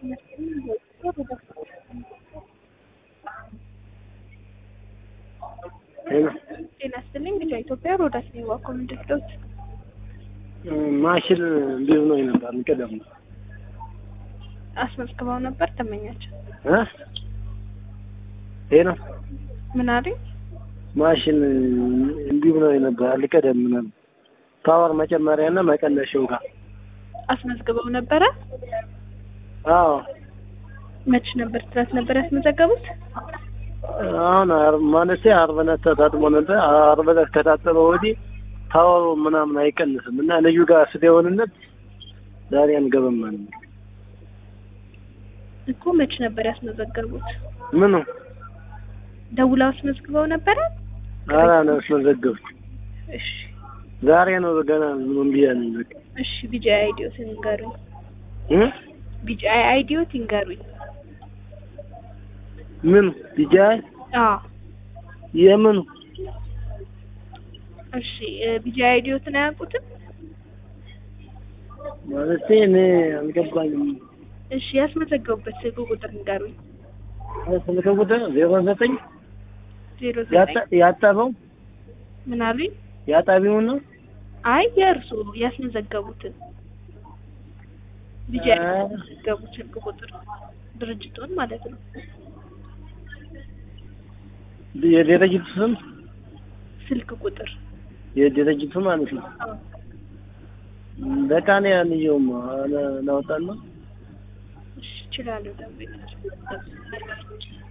ጤና ይስጥልኝ ልጇ ኢትዮጵያ ሮዳስ ነኝ ዋኮ ምንድን ነው ማሽን እንዲሁ ነው ነበር ቀደም አስመዝግበው ነበር ተመኛቸው እ ይሄ ነው ምን አለኝ ማሽን እንዲሁ ነው ነበር አልቀደም ምናምን ፓወር መጨመሪያና መቀነሻው ጋር አስመዝግበው ነበረ አዎ መች ነበር ትናንት ነበር ያስመዘገቡት አሁን ማለት ዓርብ ዕለት ተታጥቦ ነበር። ዓርብ ዕለት ከታጠበ ወዲህ ፓወሩ ምናምን አይቀንስም እና ልዩ ጋር ስደውልለት ዛሬ አንገባም ማለት ነው። እኮ መች ነበር ያስመዘገቡት? ምኑ ደውለው አስመዝግበው ነበረ? ኧረ ነው አስመዘገብኩት። እሺ ዛሬ ነው ገና ምንም ብያለሁ። በቃ እሺ ቢጂአይ አይዲዮት ይንገሩኝ። እ ቢጂአይ አይዲዮት ይንገሩኝ። ምን ቢጃይ አዎ የምኑ እሺ ቢጂአይ አይዲዮትን አያውቁትም? ማለት እኔ አልገባኝም። እሺ ያስመዘገቡበት ስልክ ቁጥር ንገሩኝ። ስልክ ቁጥር ዜሮ ዘጠኝ ዜሮ ዘጠኝ ያጠበው ምን አሉኝ? ያጣቢውን ነው አይ የእርሱ ያስመዘገቡትን ቢጂአይ ያስመዘገቡት ስልክ ቁጥር ድርጅቱን ማለት ነው። የድርጅቱ ስም ስልክ ቁጥር የድርጅቱ ማለት ነው። አዎ በቃ እኔ አንየውም ላውጣና እሺ እችላለሁ። ደንበኛችን